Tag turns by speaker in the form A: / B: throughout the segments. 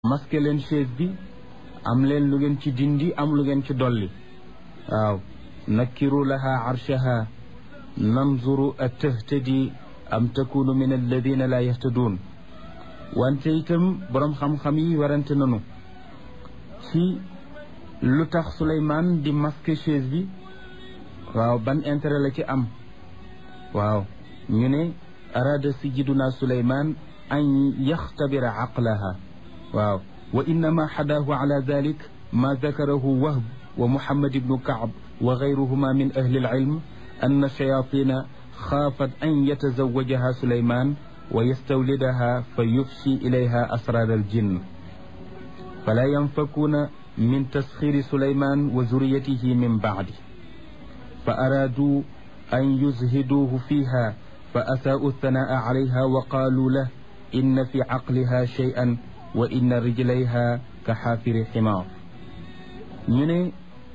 A: masqué leen chaise bi am leen lu ngeen ci dindi am lu ngeen ci dolli waaw nakkiru laha arshaha nanzuru a tahtadi am takunu min alladina la yahtaduun wante itam boroom xam-xam yi warante nanu ci lu tax Souleymane di masqué chaise bi waaw ban intérêt la ci am waaw ñu ne arada sijiduna Souleymane an yaxtabira aqlaha waaw wa innama xadaahu ala dalik ma dakarahu wahb wa muhammad ibnu kaab wa gayruhuma min ahli alilm anna shayatina xaafat an yatazawajaha Souleymane wa yastawlidaha fa yufshi ilayha asrar aljinn fala yanfakuuna min tasxiri Souleymane wa zuriyatihi min baadi fa araaduu an yuzhiduuhu fiiha fa asaa'u thanaa'a alayha wa qaaluu lahu inna fi caqliha shay'an wa inna rijlayha ka xaafiri ximaar ñu ne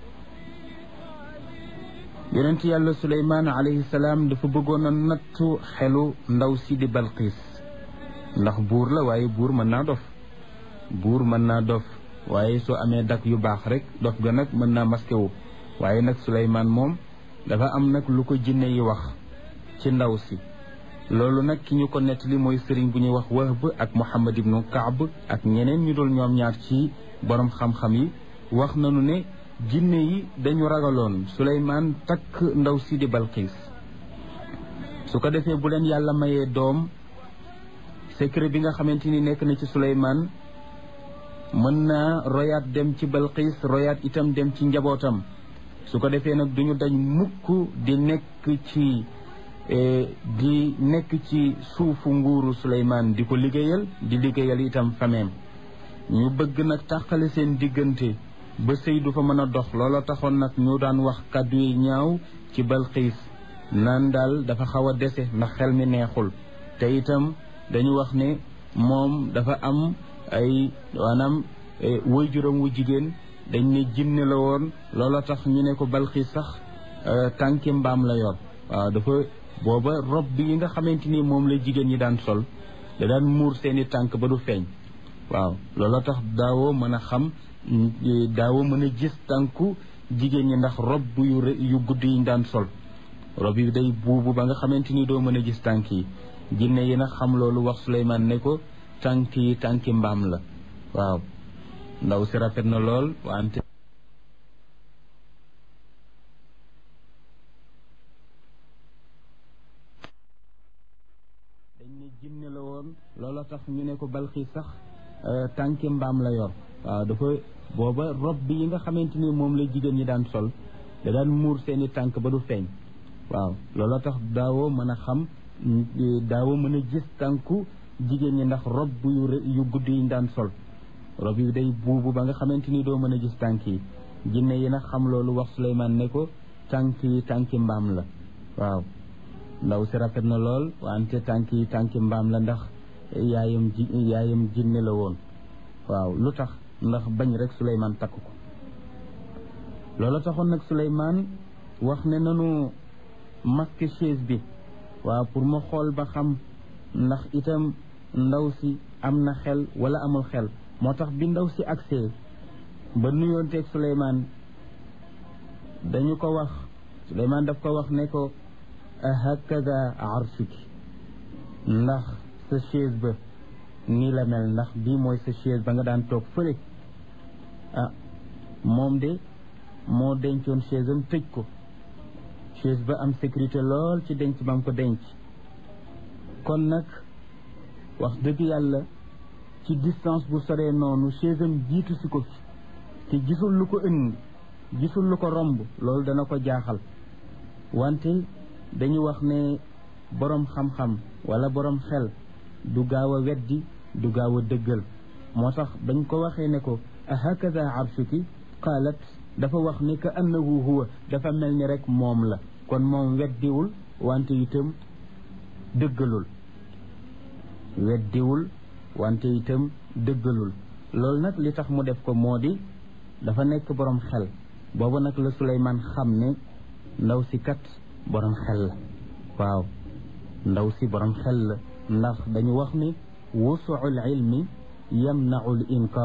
A: yonent yàlla Suleymaan alayhi salaam dafa bëggoon a nattu xelu ndaw si di Balqiis ndax buur la waaye buur mën naa dof buur mën naa dof waaye soo amee dak yu baax rek dof ga nag mën naa masqué wu waaye nag Suleymaan moom dafa am nag lu ko jinne yi wax ci ndaw si loolu nag ki ñu ko nettali mooy sëriñ bu ñuy wax Wahb ak Muhammad ibnu Kaab ak ñeneen ñu dul ñoom ñaar ci borom xam-xam yi wax nañu ne jinne yi dañu ragaloon Suleymaan takk ndaw si di Balqiis su ko defee bu leen yàlla mayee doom secret bi nga xamante ni nekk na ci Suleymaan mën naa royaat dem ci Balqiis royaat itam dem ci njabootam su ko defee nag duñu dañ mukk di nekk ci di nekk ci suufu nguuru Souleymane di ko liggéeyal di liggéeyal itam fameem ñu bëgg nag tàqale seen diggante ba sëy du fa mën a dox looloo taxoon nag ñu daan wax kàddu yi ñaaw ci Balqiis naan daal dafa xaw a dese ndax xel mi neexul te itam dañu wax ne moom dafa am ay maanaam waajuram wu jigéen dañ ne jinne la woon looloo tax ñu ne ko Balqiis sax tànki mbaam la yor waaw dafa booba rob bi yi nga xamante ni moom la jigéen ñi daan sol da daan muur seeni tànk ba du feeñ waaw looloo tax daawoo mën a xam daawoo mën a gis tànku jigéen ñi ndax rob yu yu gudd yi ñu daan sol rob yi day buubu ba nga xamante ni doo mën a gis tànk yi jinne yi nag xam loolu wax Souleymane ne ko tànk yi tànki mbaam la waaw ndaw si rafet na lool wante dañ ne jinne la woon loola tax ñu ne ko Balqiis sax tànki mbaam la yor waaw dafa booba rob bi yi nga xamante ni moom la jigéen ñi daan sol da daan muur seeni tànk ba du feeñ waaw loola tax daawoo mën a xam daawoo mën a gis tànku jigéen ñi ndax rob yu yu gudd yi ñu daan sol rob yi day buubu ba nga xamante ni doo mën a gis tànk yi jinne yi nag xam loolu wax Souleymane ne ko tànk yi tànki mbaam la waaw ndaw si rafet na lool wante tànk yi tànki mbaam la ndax yaayam ji yaayam jinne la woon waaw lu tax ndax bañ rek Souleymane takk ko loolu taxoon nag Souleymane wax ne nanu masque chaise bi waaw pour ma xool ba xam ndax itam ndaw si am na xel wala amul xel moo tax bi ndaw si agsee ba nuyoonteeg Souleymane dañu ko wax Souleymane daf ko wax ne ko hakada arshuki ndax sa chaise ba nii la mel ndax bii mooy sa chaise ba nga daan toog fële ah moom de moo dencoon chaise am tëj ko chaise ba am sécurité lool ci denc ba mu ko denc kon nag wax dëgg yàlla ci distance bu soree noonu chaise am jiitu si ko fi te gisul lu ko ëndi gisul lu ko romb loolu dana ko jaaxal wante dañu wax ne boroom xam-xam wala boroom xel du gaaw a weddi du gaaw a dëggal moo tax bañ ko waxee ne ko ahakada arshuki qaalat dafa wax ni ka annahu huwa dafa mel ni rek moom la kon moom weddiwul wante itam dëggalul weddiwul wante itam dëggalul loolu nag li tax mu def ko moo di dafa nekk boroom xel boobu nag la Souleymane xam ne ndaw si kat boroom xel la waaw ndaw si boroom xel la ndax dañu wax ni wusuul ilmi yamnau l inkaar